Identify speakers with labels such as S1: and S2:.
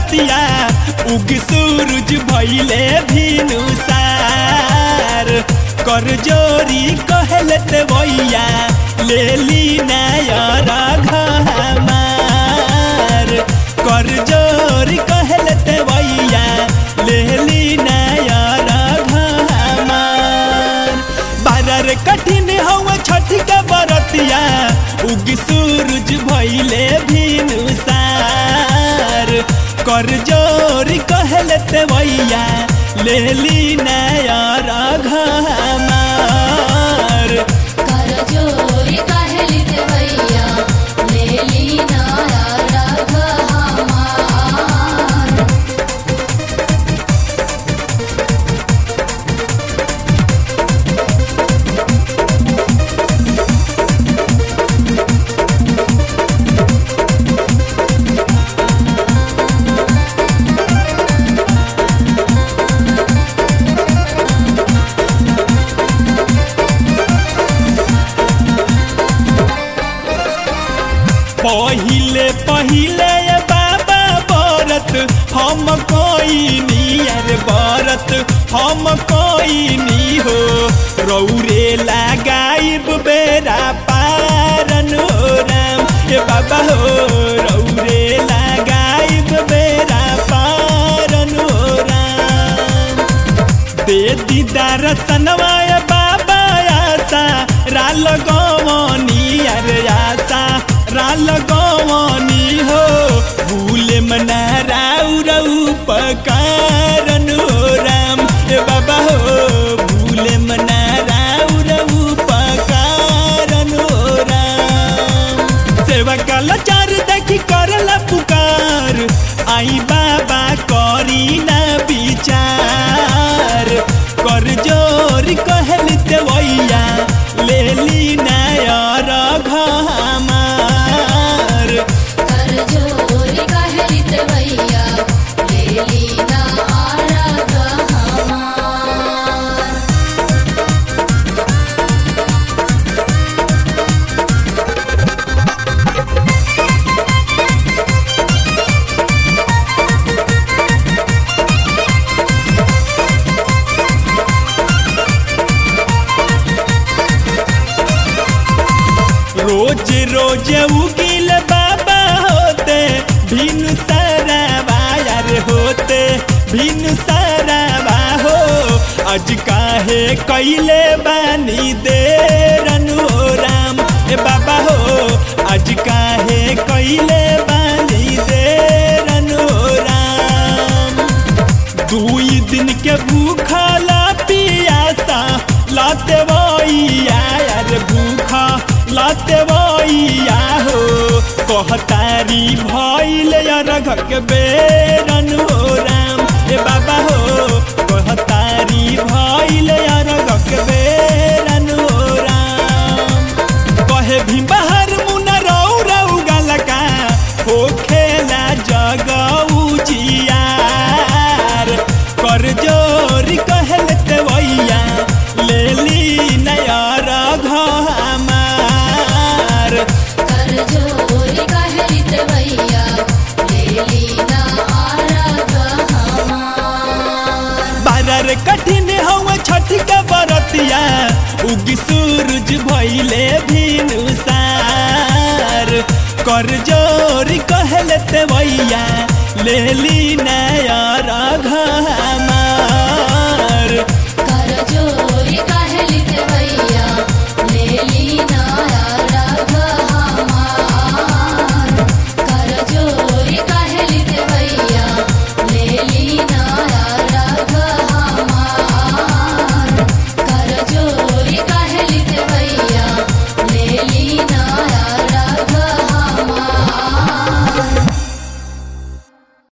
S1: बरतिया उग सूरज भैले भिनुसार कर जोरी कहलत भैया ले ली नायर घमार कर जोरी कहलत भैया ले ली नायर घमार बारर कठिन हवा छठ के बरतिया उग सूरज भैले भिनुसार कर जोर कहलत भैया ले ली नायर घमार
S2: कर जोरी कहली देवैया लेली नारा रघ हमार
S1: पहिले पहिले बाबा बरत हम कोई नियर बरत हम कोई नी हो रौरे लगाइब बेरा पारन हो राम ए बाबा हो रौरे लगाइब बेरा पारन हो राम दे दीदार सनवाय बाबा आशा राल गवनी अरे आशा राल गवनी हो भूले मना राउ रऊ पकारन हो राम ए बाबा हो भूले मना राउ रऊ पकारन हो राम सेवा कल चार देखी करला पुकार आई बाबा करी ना विचार कर जोर कहल देवैया ले ली नायर घमार
S2: कर जोरी कहली देवैया लेली नारा रघ हमार
S1: रोज रोज उगिल बाबा होते भिन सराबा यार होते भिन सराबा हो आज काहे कैले बानी देरन हो राम ए बाबा हो आज काहे कैले बानी देरन हो राम दुई दिन के भूखला पियासा लाते वैया यार भूखा लाते वैया हो कहतारी भइल यार घर के बेरन हो राम ए बाबा हो कहतारी भइल यार घर के बेरन हो राम कहे भी बाहर मुना रौ रौ गलका हो खेला जगऊ जियार कर जोरी कहलत भैया ले ली नयर घमार
S2: कर जोरी कहली देवैया लेली नारा रघ हमार
S1: बारर कठिन हवा छठ के बरतिया उग सूरज भैले भिनुसार कर जोरी कहलत भैया ले ली नयर घमार